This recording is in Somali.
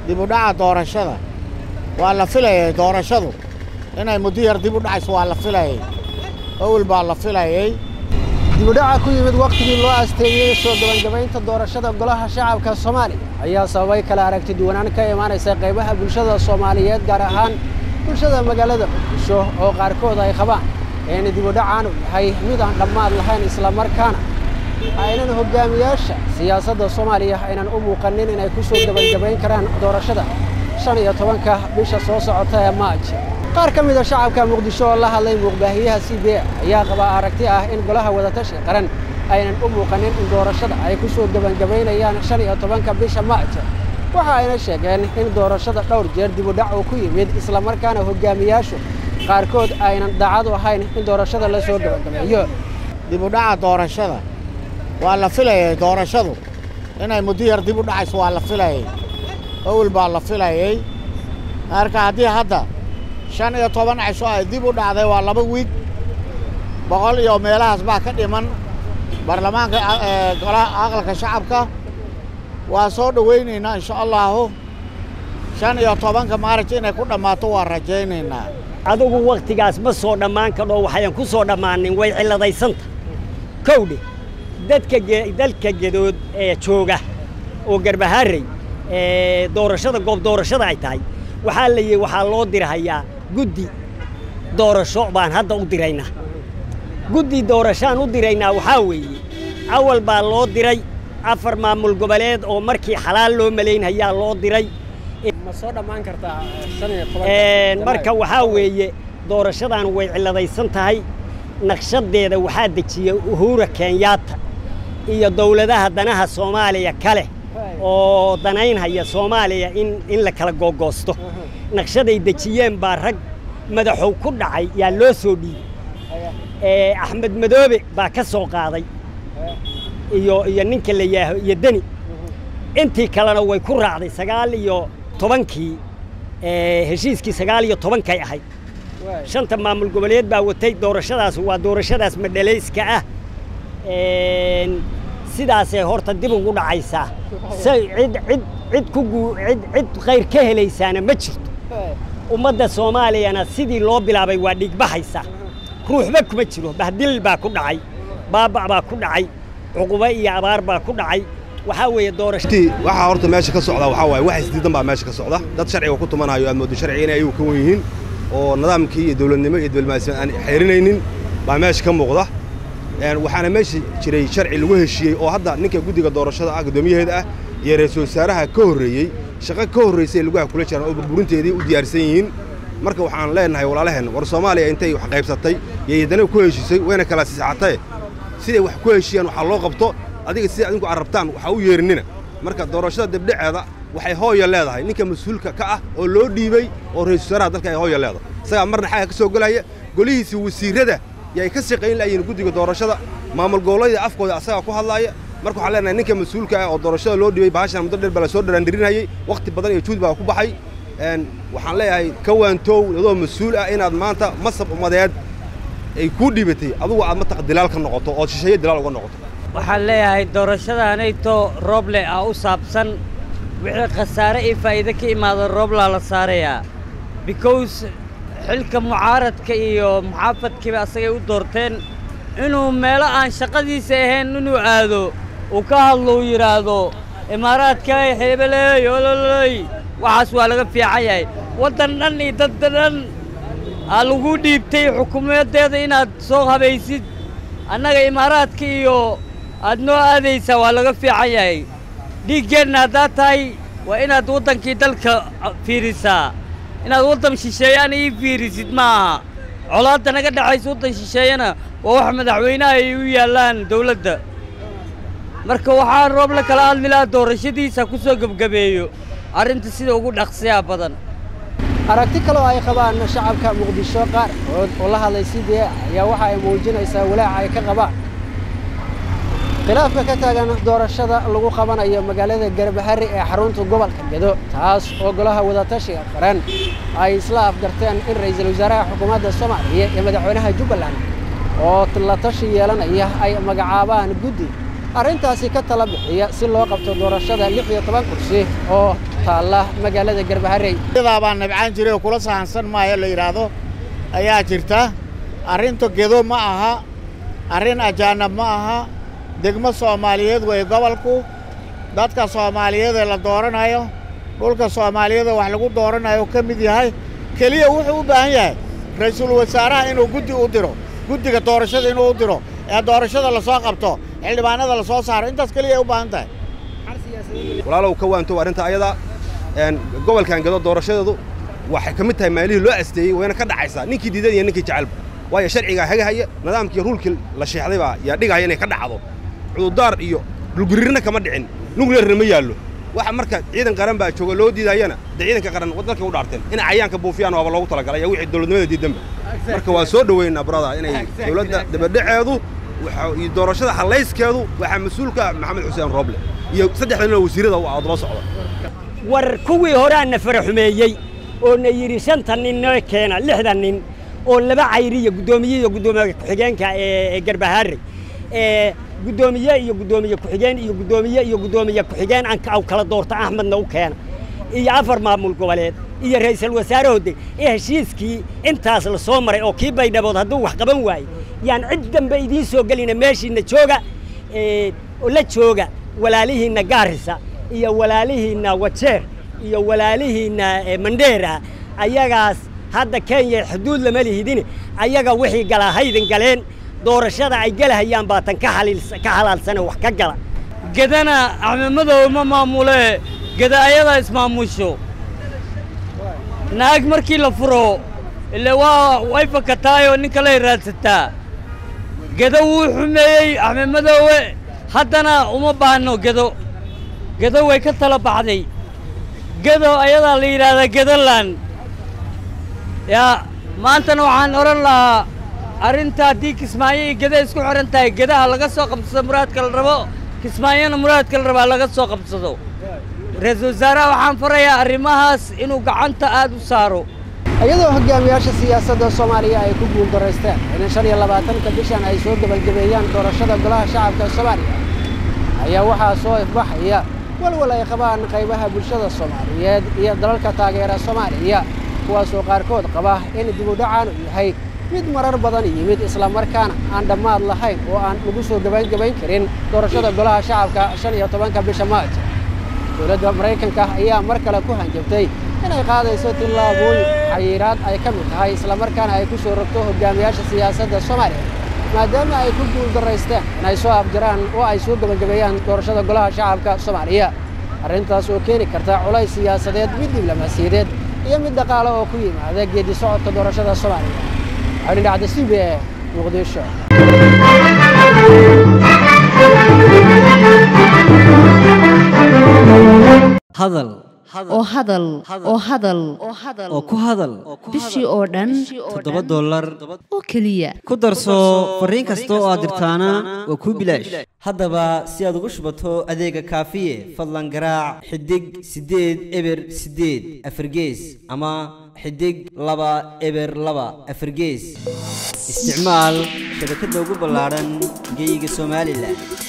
dib u dhaca doorashada waa la filayay doorashadu inay muddo yar dib u dhacayso waa la filayay awel baa la filayay dibudhaca ku yimid wakhtigii loo asteeyey soo gabagabaynta doorashada golaha shacabka soomaaliya ayaa sababay kala aragti duwanaan ka imaanaysa qaybaha bulshada soomaaliyeed gaar ahaan bulshada magaalada muqdisho oo qaarkood ay qabaan in dibudhacaanu yahay mid aan dhammaad lahayn islamarkaana aynan hogaamiyaasha siyaasadda soomaaliya aynan u muuqanin inay ku soo gabagabayn karaan doorashada shan iyo tobanka bisha soo socota ee maaj qaar ka mida shacabka muqdisho oo la hadlay muuqbaahiyaha c b a ayaa qabaa aragti ah in golaha wadatashiga qaran aynan u muuqanin in doorashada ay ku soo gebangabaynayaan shan iyo tobanka bisha maaj waxa ayna sheegeen in doorashada dhowr jeer dibudhac uu ku yimid islamarkaana hogaamiyaashu qaarkood aynan daacad u ahayn in doorashada la soo gebagabeeyo dib u dhaca doorashada waa la filayay doorashadu inay muddo yar dib u dhacayso waa la filayay awel baa la filayay marka haddii hadda shan iyo toban cisho ay dib u dhacday waa laba wiig boqol iyo meelahaas baa ka dhiman baarlamaanka golaha aqalka shacabka waa soo dhowaynaynaa insha allahu shan iyo tobanka maarij inay ku dhammaato waa rajaynaynaa adigu wakhtigaas ma soo dhammaan kadho waxayan ku soo dhammaanin way cilladaysanta kowdhe dadka dalka gedood ee jooga oo garbaharey ee doorashada goob doorashada ay tahay waxaa la yihi waxaa loo dirhayaa guddi doorasho baan hadda u diraynaa guddi doorashaan u diraynaa waxaa weeye awal baa loo diray afar maamul goboleed oo markii xalaal loo malaynhayaa loo diray ma soo dhammaan kartaa marka waxaa weeye doorashadan way cilladaysan tahay naqshadeeda waxaa dejiyey uhura kenyaata iyo dawladaha danaha soomaaliya kale oo danaynhaya soomaaliya in in la kala googoosto naqshaday dejiyeen baa rag madaxow ku dhacay yaa loo soo dhiibay axmed madoobe baa ka soo qaaday iyo iyo ninka la yaaho iyo deni intii kalena way ku raacday sagaal iyo tobankii heshiiskii sagaal iyo tobankay ahayd shanta maamul goboleed baa watay doorashadaas waa doorashadaas madhalayska ah sidaasay horta dib ugu dhacaysaa say cid cid cid ku guu cid cid khayr ka helaysaana ma jirto ummadda soomaaliyana sidii loo bilaabay waa dhigbaxaysa ruuxba kuma jiro bahdil baa ku dhacay baaba' baa ku dhacay cuqubo iyo abaar baa ku dhacay waxaa weeye doorasho waxaa horta meesha ka socda waxaa waaye wax isdiidan baa meesha ka socda dad sharciga ku tumanayo aad moodo sharciga inay ayagu ka wen yihiin oo nidaamkii iyo dawladnimo iyo diblomaasiyan aan xeerinaynin baa meesha ka muuqda waxaana meesha jiray sharci lagu heshiiyey oo hadda ninka guddiga doorashada ah guddoomiyaheeda ah iyo ra-iisul wasaaraha ka horreeyey shaqo ka horraysay laguha kula jiraan oo burburinteedii u diyaarsan yihiin marka waxaan leenahay walaalaheen war soomaaliya intay wax qaybsatay iyo haddana ku heshiisay wayna kala sisaxatee siday wax ku heshiiyaan waxaa loo qabto adiga sida adinku carrabtaan waxa u yeerinina marka doorashada debdheceeda waxay hooya leedahay ninka mas-uulka ka ah oo loo dhiibey oo ra-isul wasaaraha dalka ay hooya leedahay isagaa marna xagga ka soo gelaya golihiisa wasiirrada yay ka shaqayn lahayiin guddiga doorashada maamul gobollada afkooda asagaa ku hadlaaya marka waxaan leenahay ninka mas-uulka ah oo doorashada loo dhiibay bahashan muddo dheer baa la soo dharaandirinayay wakhti badan iyo juud baa ku baxay waxaan leeyahay ka waantoow adoo mas-uul ah inaad maanta masab ummadeed ay kuu dhiibatay adugu aad mataq dilaal ka noqoto ood shisheeye dilaal uga noqoto waxaan leeyahay doorashadaanayto rooble ah u saabsan wixii khasaare iyo faa'iide ka imaada rooblaa la saarayaa because xilka mucaaradka iyo muxaafadkiiba asagay u doorteen inuu meelo aan shaqadiisa ahayn inuu aado uu ka hadlo uu yidhaahdo imaaraadkay hebeley ololey waxaas waa laga fiican yahay waddan dhan iyo dadda dhan aa lagu dhiibtay xukuumaddeeda inaad soo habaysid annaga imaaraadka iyo aad noo aadaysaa waa laga fiican yahay dhiiggeenna haddaad tahay waa inaad waddankii dalka fiirisaa inaad waddan shisheeyaan ii fiirisid ma aha colaadda naga dhexaysa waddan shisheeyana waa wax madaxweynaha ay u yaallaan dawladda marka waxaa roob la kala hadli lahaa doorashadiisa ku soo gebgabeeyo arrinta sida ugu dhaqsiyaa badan aragti kaloo ay qabaan shacabka muqdisho qaar oo la hadlay c b a ayaa waxa ay muujinaysaa walaaca ay ka qabaan khilaafka ka taagan doorashada lagu qabanayo magaalada garbahari ee xarunta gobolka gedo taas oo golaha wadatashiga qaran ay isla afgarteen in ra'iisul wasaaraha xukuumadda soomaaliya iyo madaxweynaha jubbaland oo la tashi yeelanaya ay magacaabaan guddi arrintaasi ka tala bixiya si loo qabto doorashada lix iyo toban kursi oo taalla magaalada garbaharey iyadaa baan nabcaan jiray oo kula sahansan maayo la yidhaahdo ayaa jirta arrinta gedo ma aha arrin ajaanab ma aha degmo soomaaliyeed weeye gobolku dadka soomaaliyeed ee la dooranayo dhulka soomaaliyeed ee wax lagu dooranayo ka mid yahay keliya wuxuu u baahan yahay ra'iisul wasaaraha inuu guddi u diro guddiga doorashada inuu u diro ee doorashada la soo qabto xildhibaanada la soo saaro intaas keliya ay u baahan tahay walaalow ka waantow arrinta ayada gobolkan gado doorashadeedu waxay ka mid tahay maalihii loo asteeyey wayna ka dhacaysaa ninkii diidan iyo ninkii jecelba waayo sharcigaa hagahaya nidaamkii ruulkii la sheexday baa yaa dhigaya inay ka dhacdo cududaar iyo dhulgurirna kama dhicin nugleerna ma yaallo waxa marka ciidan qaran baa jooga loo diidayana dee ciidanka qaran dalkay u dhaarteen inay cayaanka buufiyaan waaba loogu talagalay wixii dowladnimada diidanba marka waa soo dhoweynaa brada inay dowladda dabadhaceedu iyo doorashada hallayskeedu waxaa mas-uulka maxamed xuseen rooble iyo saddexda nin oo wasiirada u ah daba socda war kuwii horaana fara xumeeyey oo na yidhi shanta nin noo keena lixda nin oo laba cayriya guddoomiye iyo guddoomiye ku-xigeenka ee garbahaarey ee guddoomiye iyo guddoomiye ku-xigeen iyo guddoomiye iyo guddoomiye ku-xigeen aw kala doorta axmedna u keena iyo afar maamul goboleed iyo ra'iisul wasaarahoode ee heshiiskii intaas la soo maray oo kii baydhabood hadduu wax qaban waaye yaan cid dambe idiin soo gelina meeshiinna jooga oo la jooga walaalihiinna gaarisa iyo walaalihiinna wajeer iyo walaalihiinna mandheera ayagaas hadda kenya xuduud lama lihidine ayaga wixii galaa haydin galeen doorashada ay galahayaan baatan ka xalaalsane wax ka gala gedana axmedmadow ma maamule geda ayadaa ismaamusho naag markii la furo ile waa way fakataayoo nin kaley raadsataa gedo wuu xumeeyey axmed madoowe haddana uma baahno gedo gedo way ka tala baxday gedo ayadaa la yidhaahdaa gedoland yaa maantana waxaan odhan lahaa arrinta haddii kismaayo iyo geda isku xidhan tahay gedaha laga soo qabsado muraadka la rabo kismaayona muraadka la rabaa laga soo qabsado ra-iisul wasaaraha waxaan farayaa arrimahaas inuu gacanta aad u saaro iyadoo hogaamiyaasha siyaasadda soomaaliya ay ku guuldaraysteen in shan iyo labaatanka bishan ay soo gebagabeeyaan doorashada golaha shacabka soomaaliya ayaa waxaa soo ifbaxaya walwal ay qabaan qaybaha bulshada soomaaliyeed iyo dalalka taageera soomaaliya kuwaasoo qaarkood qaba in dibudhacan uu yahay mid marar badan yimid islamarkaana aan dhammaad lahayn oo aan lagu soo gebaangebayn karin doorashada golaha shacabka shan iyo tobanka bisha maaj dowladda maraykanka ayaa mar kale ku hanjabtay inay qaadayso tillaabooyin xayiiraad ay ka mid tahay islamarkaana ay ku soo rogto hogaamiyaasha siyaasadda soomaaliya maadaama ay ku guuldaraysteen inay soo afjaraan oo ay soo gebagabeeyaan doorashada golaha shacabka soomaaliya arrintaas oo keeni karta culays siyaasadeed mid diblomaasiyadeed iyo mid dhaqaale oo ku yimaada geedi socodka doorashada soomaaliya xidhin dhacda c b e muqdisho hadal oo hadal oo hadal oo ku hadal bishii oo dhan toddoba dollar oo keliya ku darso fariin kasta oo aad dirtaana waa kuu bilaash haddaba si aad ugu shubato adeega kaafiye fadlan garaac xidig siddeed eber siddeed afargees ama xidig laba eber laba afargees isticmaal shabakadda ugu ballaadhan geyga somalilan